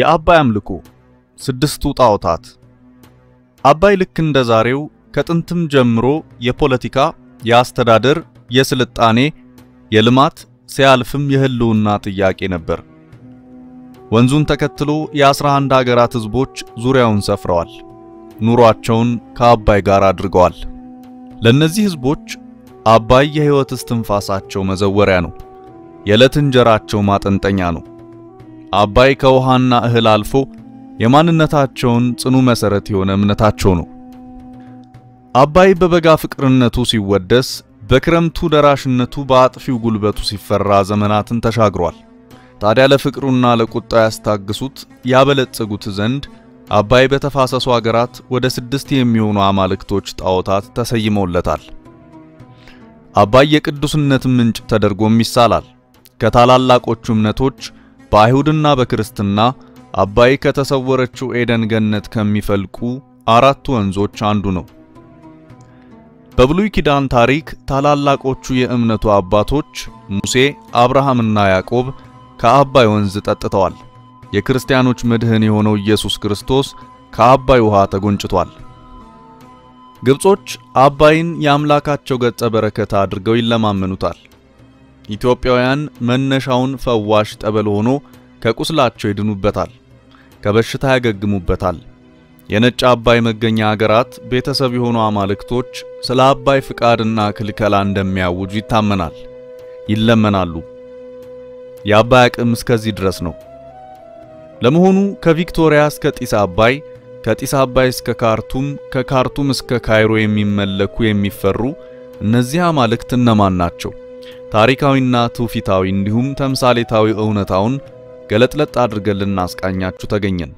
የአባይ አምልኮ ስድስቱ ጣዖታት። አባይ ልክ እንደ ዛሬው ከጥንትም ጀምሮ የፖለቲካ፣ የአስተዳደር፣ የስልጣኔ፣ የልማት ሲያልፍም የህልውና ጥያቄ ነበር። ወንዙን ተከትሎ የአስራ አንድ ሀገራት ህዝቦች ዙሪያውን ሰፍረዋል። ኑሯቸውን ከአባይ ጋር አድርገዋል። ለእነዚህ ህዝቦች አባይ የህይወት እስትንፋሳቸው መዘወሪያ ነው። የዕለት እንጀራቸው ማጠንጠኛ ነው። አባይ ከውሃና እህል አልፎ የማንነታቸውን ጽኑ መሰረት የሆነ እምነታቸው ነው። አባይ በበጋ ፍቅርነቱ ሲወደስ፣ በክረምቱ ደራሽነቱ በአጥፊው ጉልበቱ ሲፈራ ዘመናትን ተሻግሯል። ታዲያ ለፍቅሩና ለቁጣው ያስታግሱት ያበለጽጉት ዘንድ አባይ በተፋሰሱ አገራት ወደ ስድስት የሚሆኑ አማልክቶች ጣዖታት ተሰይመውለታል። አባይ የቅዱስነት ምንጭ ተደርጎም ይሳላል። ከታላላቆቹ እምነቶች በአይሁድና በክርስትና አባይ ከተሰወረችው ኤደን ገነት ከሚፈልቁ አራቱ ወንዞች አንዱ ነው። በብሉይ ኪዳን ታሪክ ታላላቆቹ የእምነቱ አባቶች ሙሴ፣ አብርሃምና ያዕቆብ ከአባይ ወንዝ ጠጥተዋል። የክርስቲያኖች መድህን የሆነው ኢየሱስ ክርስቶስ ከአባይ ውሃ ተጎንጭቷል። ግብጾች አባይን የአምላካቸው ገጸ በረከት አድርገው ይለማመኑታል። ኢትዮጵያውያን መነሻውን ፈዋሽ ጠበል ሆኖ ከቁስላቸው ይድኑበታል፣ ከበሽታ ያገግሙበታል። የነጭ አባይ መገኛ አገራት ቤተሰብ የሆኑ አማልክቶች ስለ አባይ ፍቃድና ክልከላ እንደሚያውጁ ይታመናል፣ ይለመናሉ። የአባይ አቅም እስከዚህ ድረስ ነው። ለመሆኑ ከቪክቶሪያ እስከ ጢስ አባይ፣ ከጢስ አባይ እስከ ካርቱም፣ ከካርቱም እስከ ካይሮ የሚመለኩ የሚፈሩ እነዚህ አማልክት እነማን ናቸው? ታሪካዊና ትውፊታዊ እንዲሁም ተምሳሌታዊ እውነታውን ገለጥለጥ አድርገን ልናስቃኛችሁ ተገኘን።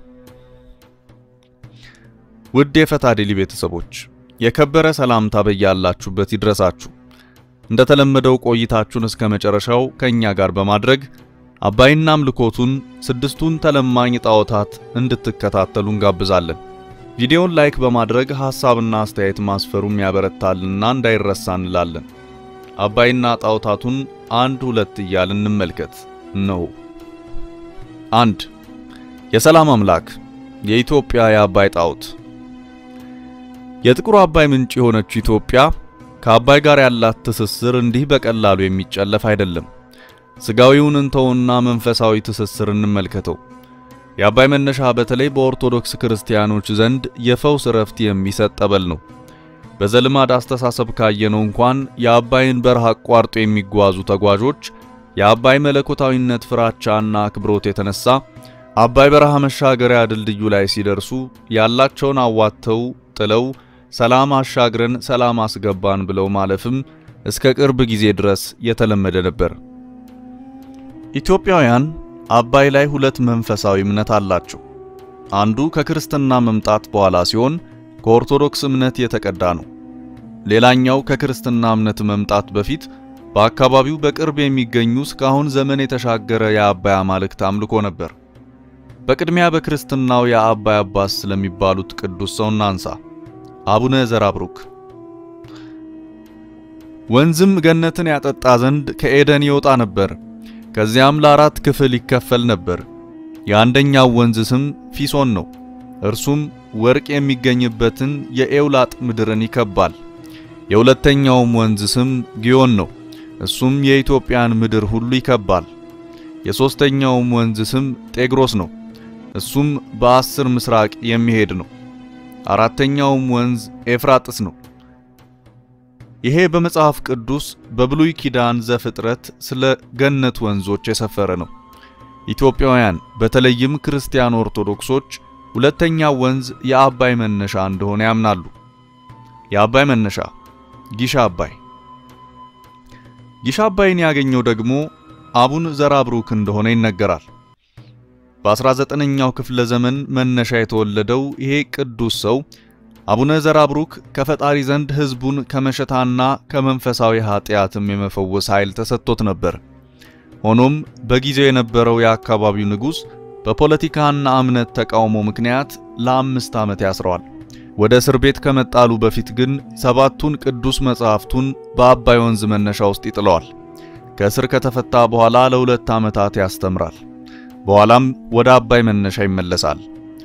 ውድ የፈታ ዴሊ ቤተሰቦች የከበረ ሰላምታ በያላችሁበት ይድረሳችሁ። እንደተለመደው ቆይታችሁን እስከ መጨረሻው ከኛ ጋር በማድረግ አባይና አምልኮቱን ስድስቱን ተለማኝ ጣዖታት እንድትከታተሉ እንጋብዛለን። ቪዲዮውን ላይክ በማድረግ ሐሳብና አስተያየት ማስፈሩም ያበረታልና እንዳይረሳ እንላለን። አባይና ጣዖታቱን አንድ ሁለት እያልን እንመልከት ነው። አንድ የሰላም አምላክ የኢትዮጵያ የአባይ ጣዖት። የጥቁር አባይ ምንጭ የሆነችው ኢትዮጵያ ከአባይ ጋር ያላት ትስስር እንዲህ በቀላሉ የሚጨለፍ አይደለም። ስጋዊውን እንተውና መንፈሳዊ ትስስር እንመልከተው። የአባይ መነሻ በተለይ በኦርቶዶክስ ክርስቲያኖች ዘንድ የፈውስ እረፍት የሚሰጥ ጠበል ነው። በዘልማድ አስተሳሰብ ካየነው እንኳን የአባይን በረሃ አቋርጦ የሚጓዙ ተጓዦች የአባይ መለኮታዊነት ፍራቻና አክብሮት የተነሳ አባይ በረሃ መሻገሪያ ድልድዩ ላይ ሲደርሱ ያላቸውን አዋጥተው ጥለው ሰላም አሻግረን ሰላም አስገባን ብለው ማለፍም እስከ ቅርብ ጊዜ ድረስ የተለመደ ነበር። ኢትዮጵያውያን አባይ ላይ ሁለት መንፈሳዊ እምነት አላቸው። አንዱ ከክርስትና መምጣት በኋላ ሲሆን ከኦርቶዶክስ እምነት የተቀዳ ነው። ሌላኛው ከክርስትና እምነት መምጣት በፊት በአካባቢው በቅርብ የሚገኙ እስካሁን ዘመን የተሻገረ የአባይ አማልክት አምልኮ ነበር። በቅድሚያ በክርስትናው የአባይ አባስ ስለሚባሉት ቅዱስ ሰው እናንሳ። አቡነ ዘራብሩክ ወንዝም ገነትን ያጠጣ ዘንድ ከኤደን ይወጣ ነበር። ከዚያም ለአራት ክፍል ይከፈል ነበር። የአንደኛው ወንዝ ስም ፊሶን ነው። እርሱም ወርቅ የሚገኝበትን የኤውላጥ ምድርን ይከባል። የሁለተኛውም ወንዝ ስም ጊዮን ነው። እሱም የኢትዮጵያን ምድር ሁሉ ይከባል። የሦስተኛውም ወንዝ ስም ጤግሮስ ነው። እሱም በአስር ምስራቅ የሚሄድ ነው። አራተኛውም ወንዝ ኤፍራጥስ ነው። ይሄ በመጽሐፍ ቅዱስ በብሉይ ኪዳን ዘፍጥረት ስለ ገነት ወንዞች የሰፈረ ነው። ኢትዮጵያውያን በተለይም ክርስቲያን ኦርቶዶክሶች ሁለተኛው ወንዝ የአባይ መነሻ እንደሆነ ያምናሉ። የአባይ መነሻ ጊሻ አባይ። ጊሻ አባይን ያገኘው ደግሞ አቡነ ዘራብሩክ እንደሆነ ይነገራል። በ19ኛው ክፍለ ዘመን መነሻ የተወለደው ይሄ ቅዱስ ሰው አቡነ ዘራብሩክ ከፈጣሪ ዘንድ ሕዝቡን ከመሸታና ከመንፈሳዊ ኃጢአትም የመፈወስ ኃይል ተሰጥቶት ነበር። ሆኖም በጊዜው የነበረው የአካባቢው ንጉሥ በፖለቲካና እምነት ተቃውሞ ምክንያት ለአምስት ዓመት ያስረዋል። ወደ እስር ቤት ከመጣሉ በፊት ግን ሰባቱን ቅዱስ መጻሕፍቱን በአባይ ወንዝ መነሻ ውስጥ ይጥለዋል። ከእስር ከተፈታ በኋላ ለሁለት ዓመታት ያስተምራል። በኋላም ወደ አባይ መነሻ ይመለሳል።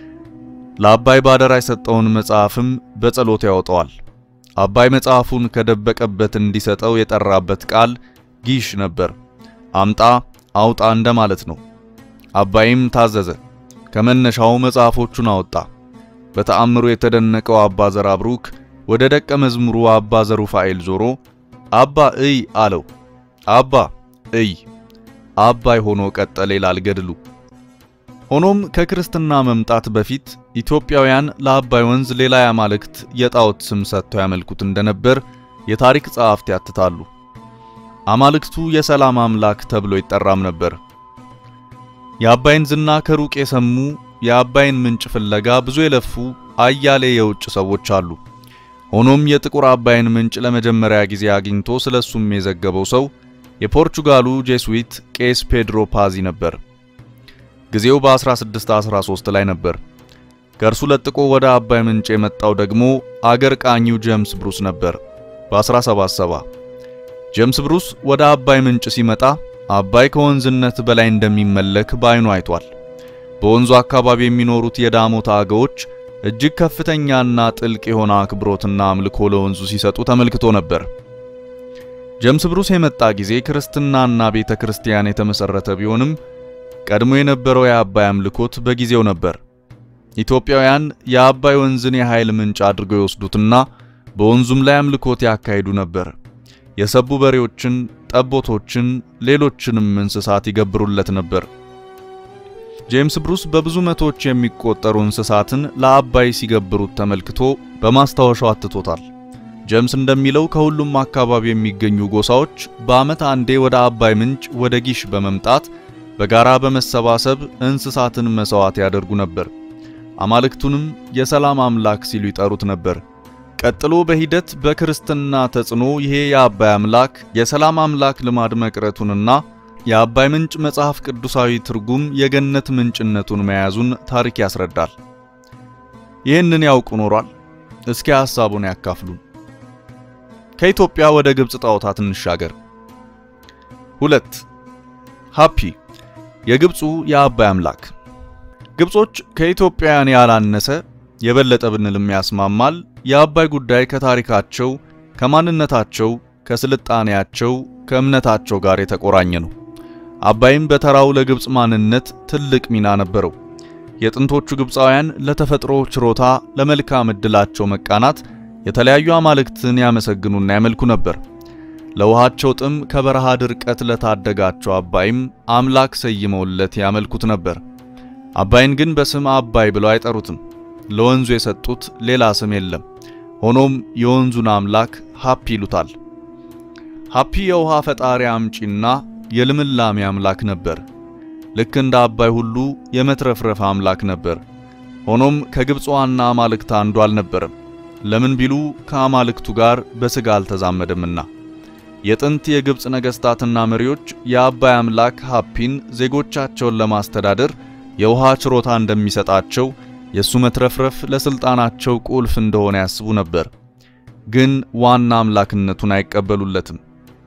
ለአባይ ባደራ የሰጠውን መጽሐፍም በጸሎት ያወጣዋል። አባይ መጽሐፉን ከደበቀበት እንዲሰጠው የጠራበት ቃል ጊሽ ነበር። አምጣ አውጣ እንደማለት ነው። አባይም ታዘዘ። ከመነሻው መጽሐፎቹን አወጣ። በተአምሩ የተደነቀው አባ ዘራብሩክ ወደ ደቀ መዝሙሩ አባ ዘሩፋኤል ዞሮ አባ እይ አለው። አባ እይ አባይ ሆኖ ቀጠለ ይላል ገድሉ። ሆኖም ከክርስትና መምጣት በፊት ኢትዮጵያውያን ለአባይ ወንዝ ሌላ የአማልክት የጣዖት ስም ሰጥተው ያመልኩት እንደነበር የታሪክ ጸሐፍት ያትታሉ። አማልክቱ የሰላም አምላክ ተብሎ ይጠራም ነበር። የአባይን ዝና ከሩቅ የሰሙ የአባይን ምንጭ ፍለጋ ብዙ የለፉ አያሌ የውጭ ሰዎች አሉ። ሆኖም የጥቁር አባይን ምንጭ ለመጀመሪያ ጊዜ አግኝቶ ስለሱም የዘገበው ሰው የፖርቹጋሉ ጄሱዊት ቄስ ፔድሮ ፓዚ ነበር። ጊዜው በ1613 ላይ ነበር። ከእርሱ ለጥቆ ወደ አባይ ምንጭ የመጣው ደግሞ አገር ቃኚው ጄምስ ብሩስ ነበር በ1770። ጄምስ ብሩስ ወደ አባይ ምንጭ ሲመጣ አባይ ከወንዝነት በላይ እንደሚመለክ በዓይኑ አይቷል። በወንዙ አካባቢ የሚኖሩት የዳሞታ አገዎች እጅግ ከፍተኛና ጥልቅ የሆነ አክብሮትና አምልኮ ለወንዙ ሲሰጡ ተመልክቶ ነበር። ጄምስ ብሩስ የመጣ ጊዜ ክርስትናና ቤተ ክርስቲያን የተመሰረተ ቢሆንም ቀድሞ የነበረው የአባይ አምልኮት በጊዜው ነበር። ኢትዮጵያውያን የአባይ ወንዝን የኃይል ምንጭ አድርገው ይወስዱትና በወንዙም ላይ አምልኮት ያካሂዱ ነበር። የሰቡ በሬዎችን፣ ጠቦቶችን፣ ሌሎችንም እንስሳት ይገብሩለት ነበር። ጄምስ ብሩስ በብዙ መቶዎች የሚቆጠሩ እንስሳትን ለአባይ ሲገብሩት ተመልክቶ በማስታወሻው አትቶታል። ጄምስ እንደሚለው ከሁሉም አካባቢ የሚገኙ ጎሳዎች በዓመት አንዴ ወደ አባይ ምንጭ ወደ ጊሽ በመምጣት በጋራ በመሰባሰብ እንስሳትን መስዋዕት ያደርጉ ነበር። አማልክቱንም የሰላም አምላክ ሲሉ ይጠሩት ነበር። ቀጥሎ በሂደት በክርስትና ተጽዕኖ ይሄ የአባይ አምላክ የሰላም አምላክ ልማድ መቅረቱንና የአባይ ምንጭ መጽሐፍ ቅዱሳዊ ትርጉም የገነት ምንጭነቱን መያዙን ታሪክ ያስረዳል። ይህንን ያውቁ ኖሯል? እስኪ ሐሳቡን ያካፍሉን። ከኢትዮጵያ ወደ ግብጽ ጣዖታት እንሻገር። ሁለት ሃፒ የግብፁ የአባይ አምላክ። ግብጾች ከኢትዮጵያውያን ያላነሰ የበለጠ ብንልም ያስማማል። የአባይ ጉዳይ ከታሪካቸው፣ ከማንነታቸው፣ ከስልጣኔያቸው፣ ከእምነታቸው ጋር የተቆራኘ ነው። አባይም በተራው ለግብጽ ማንነት ትልቅ ሚና ነበረው። የጥንቶቹ ግብፃውያን ለተፈጥሮ ችሮታ፣ ለመልካም ዕድላቸው መቃናት የተለያዩ አማልክትን ያመሰግኑና ያመልኩ ነበር። ለውሃቸው ጥም ከበረሃ ድርቀት ለታደጋቸው አባይም አምላክ ሰይመውለት ያመልኩት ነበር። አባይን ግን በስም አባይ ብለው አይጠሩትም። ለወንዙ የሰጡት ሌላ ስም የለም። ሆኖም የወንዙን አምላክ ሃፒ ይሉታል። ሃፒ የውሃ ፈጣሪ አምጪና የልምላሜ አምላክ ነበር። ልክ እንደ አባይ ሁሉ የመትረፍረፍ አምላክ ነበር። ሆኖም ከግብፅ ዋና አማልክት አንዱ አልነበረም። ለምን ቢሉ ከአማልክቱ ጋር በሥጋ አልተዛመደምና። የጥንት የግብፅ ነገሥታትና መሪዎች የአባይ አምላክ ሃፒን ዜጎቻቸውን ለማስተዳደር የውሃ ችሮታ እንደሚሰጣቸው የእሱ መትረፍረፍ ለሥልጣናቸው ቁልፍ እንደሆነ ያስቡ ነበር። ግን ዋና አምላክነቱን አይቀበሉለትም።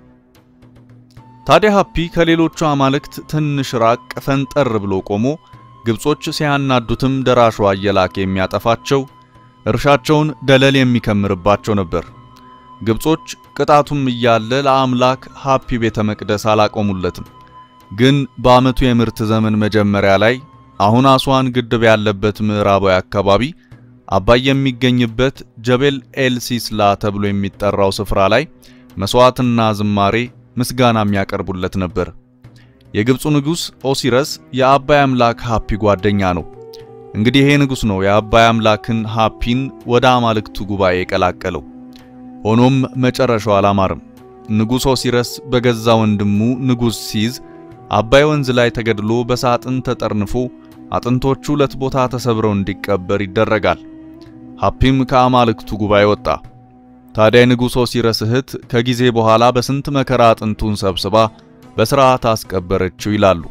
ታዲያ ሃፒ ከሌሎቹ አማልክት ትንሽ ራቅ ፈንጠር ብሎ ቆሞ ግብጾች ሲያናዱትም ደራሿ እየላከ የሚያጠፋቸው እርሻቸውን ደለል የሚከምርባቸው ነበር። ግብጾች ቅጣቱም እያለ ለአምላክ ሃፒ ቤተ መቅደስ አላቆሙለትም። ግን በዓመቱ የምርት ዘመን መጀመሪያ ላይ አሁን አስዋን ግድብ ያለበት ምዕራባዊ አካባቢ አባይ የሚገኝበት ጀቤል ኤል ሲስላ ተብሎ የሚጠራው ስፍራ ላይ መስዋዕትና ዝማሬ ምስጋና የሚያቀርቡለት ነበር። የግብፁ ንጉሥ ኦሲረስ የአባይ አምላክ ሃፒ ጓደኛ ነው። እንግዲህ ይሄ ንጉሥ ነው የአባይ አምላክን ሃፒን ወደ አማልክቱ ጉባኤ የቀላቀለው። ሆኖም መጨረሻው አላማርም። ንጉሥ ኦሲረስ በገዛ ወንድሙ ንጉሥ ሲዝ አባይ ወንዝ ላይ ተገድሎ በሳጥን ተጠርንፎ አጥንቶቹ ሁለት ቦታ ተሰብረው እንዲቀበር ይደረጋል። ሃፒም ከአማልክቱ ጉባኤ ወጣ። ታዲያ የንጉሥ ኦሲረስ እህት ከጊዜ በኋላ በስንት መከራ አጥንቱን ሰብስባ በሥርዓት አስቀበረችው ይላሉ።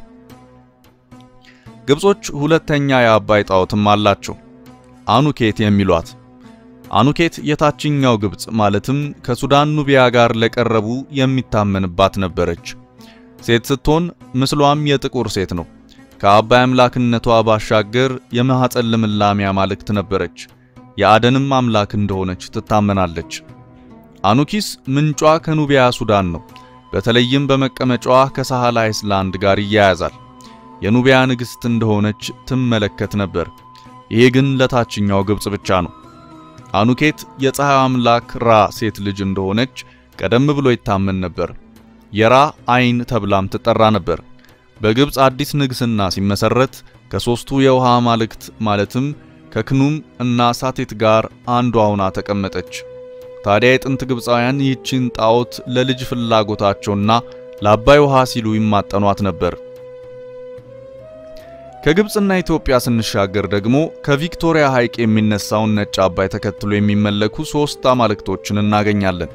ግብጾች ሁለተኛ የአባይ ጣዖትም አላቸው፣ አኑኬት የሚሏት። አኑኬት የታችኛው ግብጽ ማለትም ከሱዳን ኑቢያ ጋር ለቀረቡ የሚታመንባት ነበረች። ሴት ስትሆን ምስሏም የጥቁር ሴት ነው። ከአባይ አምላክነቷ ባሻገር የማኅፀን ልምላሜ አማልክት ነበረች። የአደንም አምላክ እንደሆነች ትታመናለች። አኑኪስ ምንጯ ከኑቢያ ሱዳን ነው። በተለይም በመቀመጫዋ ከሳህል አይስላንድ ጋር ይያያዛል። የኑቢያ ንግሥት እንደሆነች ትመለከት ነበር። ይሄ ግን ለታችኛው ግብጽ ብቻ ነው። አኑኬት የፀሐይ አምላክ ራ ሴት ልጅ እንደሆነች ቀደም ብሎ ይታመን ነበር። የራ አይን ተብላም ትጠራ ነበር። በግብጽ አዲስ ንግስና ሲመሰረት ከሶስቱ የውሃ አማልክት ማለትም ከክኑም እና ሳቴት ጋር አንዷ ሆና ተቀመጠች። ታዲያ የጥንት ግብፃውያን ይህችን ጣዖት ለልጅ ፍላጎታቸውና ለአባይ ውሃ ሲሉ ይማጠኗት ነበር። ከግብፅና ኢትዮጵያ ስንሻገር ደግሞ ከቪክቶሪያ ሐይቅ የሚነሳውን ነጭ አባይ ተከትሎ የሚመለኩ ሶስት አማልክቶችን እናገኛለን።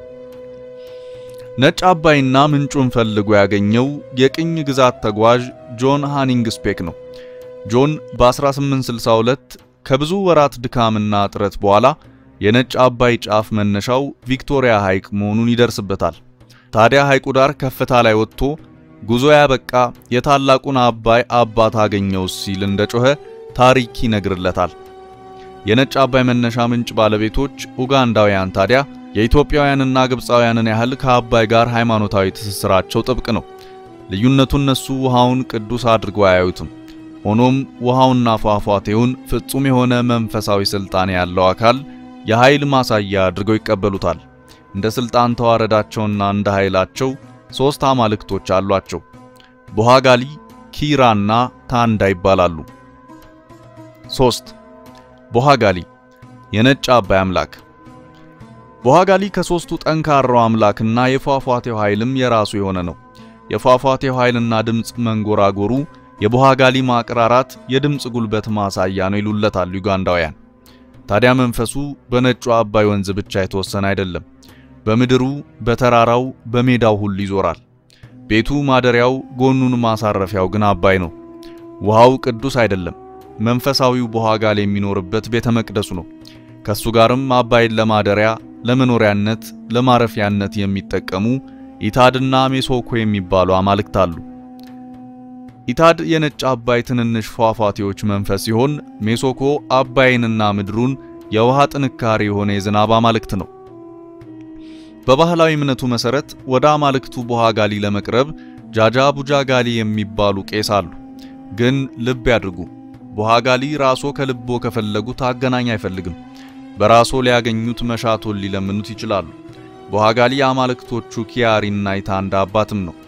ነጭ አባይና ምንጩን ፈልጎ ያገኘው የቅኝ ግዛት ተጓዥ ጆን ሃኒንግ ስፔክ ነው። ጆን በ1862 ከብዙ ወራት ድካምና ጥረት በኋላ የነጭ አባይ ጫፍ መነሻው ቪክቶሪያ ሐይቅ መሆኑን ይደርስበታል። ታዲያ ሐይቁ ዳር ከፍታ ላይ ወጥቶ ጉዞ ያበቃ የታላቁን አባይ አባት አገኘው ሲል እንደጮኸ ታሪክ ይነግርለታል። የነጭ አባይ መነሻ ምንጭ ባለቤቶች ኡጋንዳውያን ታዲያ የኢትዮጵያውያንና ግብፃውያንን ያህል ከአባይ ጋር ሃይማኖታዊ ትስስራቸው ጥብቅ ነው። ልዩነቱ እነሱ ውሃውን ቅዱስ አድርገው አያዩትም። ሆኖም ውሃውና ፏፏቴውን ፍጹም የሆነ መንፈሳዊ ስልጣን ያለው አካል የኃይል ማሳያ አድርገው ይቀበሉታል። እንደ ስልጣን ተዋረዳቸውና እንደ ኃይላቸው ሶስት አማልክቶች አሏቸው። ቦሃጋሊ፣ ኪራና ታንዳ ይባላሉ። ሶስት ቦሃጋሊ የነጭ አባይ አምላክ። ቦሃጋሊ ከሶስቱ ጠንካራው አምላክና የፏፏቴው ኃይልም የራሱ የሆነ ነው። የፏፏቴው ኃይልና ድምፅ መንጎራጎሩ የቦሃጋሊ ማቅራራት የድምፅ ጉልበት ማሳያ ነው ይሉለታል ዩጋንዳውያን። ታዲያ መንፈሱ በነጩ አባይ ወንዝ ብቻ የተወሰነ አይደለም። በምድሩ፣ በተራራው፣ በሜዳው ሁሉ ይዞራል። ቤቱ ማደሪያው፣ ጎኑን ማሳረፊያው ግን አባይ ነው። ውሃው ቅዱስ አይደለም። መንፈሳዊው ቦሃጋሊ የሚኖርበት ቤተ መቅደሱ ነው። ከሱ ጋርም አባይን ለማደሪያ፣ ለመኖሪያነት፣ ለማረፊያነት የሚጠቀሙ ኢታድና ሜሶኮ የሚባሉ አማልክት አሉ። ኢታድ የነጭ አባይ ትንንሽ ፏፏቴዎች መንፈስ ሲሆን ሜሶኮ አባይንና ምድሩን የውሃ ጥንካሬ የሆነ የዝናብ አማልክት ነው። በባህላዊ እምነቱ መሰረት ወደ አማልክቱ ቦሃጋሊ ለመቅረብ ጃጃ ቡጃጋሊ የሚባሉ ቄስ አሉ። ግን ልብ ያድርጉ፣ ቦሃጋሊ ራሶ ከልቦ ከፈለጉት አገናኝ አይፈልግም። በራሶ ሊያገኙት መሻቶን ሊለምኑት ይችላሉ። ቦሃጋሊ የአማልክቶቹ ኪያሪና ኢታንዳ አባትም ነው።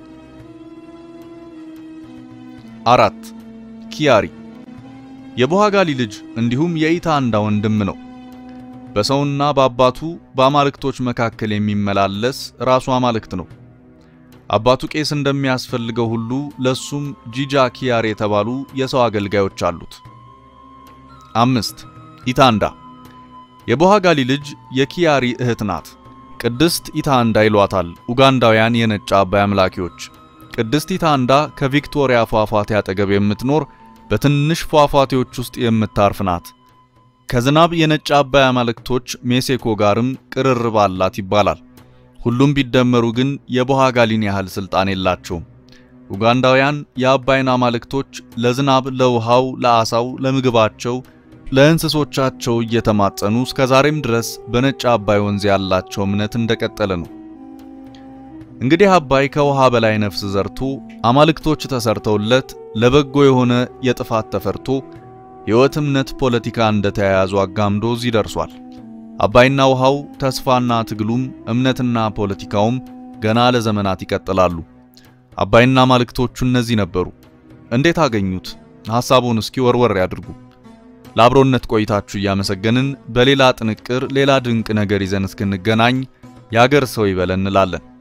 አራት ኪያሪ የቦሃጋሊ ልጅ እንዲሁም የኢታንዳ ወንድም ነው። በሰውና በአባቱ በአማልክቶች መካከል የሚመላለስ ራሱ አማልክት ነው። አባቱ ቄስ እንደሚያስፈልገው ሁሉ ለሱም ጂጃ ኪያሪ የተባሉ የሰው አገልጋዮች አሉት። አምስት ኢታንዳ የቦሃጋሊ ልጅ የኪያሪ እህት ናት። ቅድስት ኢታንዳ ይሏታል ኡጋንዳውያን የነጭ አባይ አምላኪዎች። ቅድስት ኢታንዳ ከቪክቶሪያ ፏፏቴ አጠገብ የምትኖር በትንሽ ፏፏቴዎች ውስጥ የምታርፍ ናት። ከዝናብ የነጭ አባይ አማልክቶች ሜሴኮ ጋርም ቅርርብ አላት ይባላል። ሁሉም ቢደመሩ ግን የቦሃጋሊን ያህል ስልጣን የላቸውም። ኡጋንዳውያን የአባይን አማልክቶች ለዝናብ፣ ለውሃው፣ ለአሳው፣ ለምግባቸው፣ ለእንስሶቻቸው እየተማጸኑ እስከ ዛሬም ድረስ በነጭ አባይ ወንዝ ያላቸው እምነት እንደቀጠለ ነው። እንግዲህ አባይ ከውሃ በላይ ነፍስ ዘርቶ አማልክቶች ተሰርተውለት ለበጎ የሆነ የጥፋት ተፈርቶ ሕይወት፣ እምነት፣ ፖለቲካ እንደተያያዙ አጋምዶ እዚህ ደርሷል። አባይና ውሃው ተስፋና ትግሉም እምነትና ፖለቲካውም ገና ለዘመናት ይቀጥላሉ። አባይና አማልክቶቹ እነዚህ ነበሩ። እንዴት አገኙት? ሐሳቡን እስኪ ወርወር ያድርጉ። ለአብሮነት ቆይታችሁ እያመሰገንን በሌላ ጥንቅር ሌላ ድንቅ ነገር ይዘን እስክንገናኝ ያገር ሰው ይበለን እንላለን።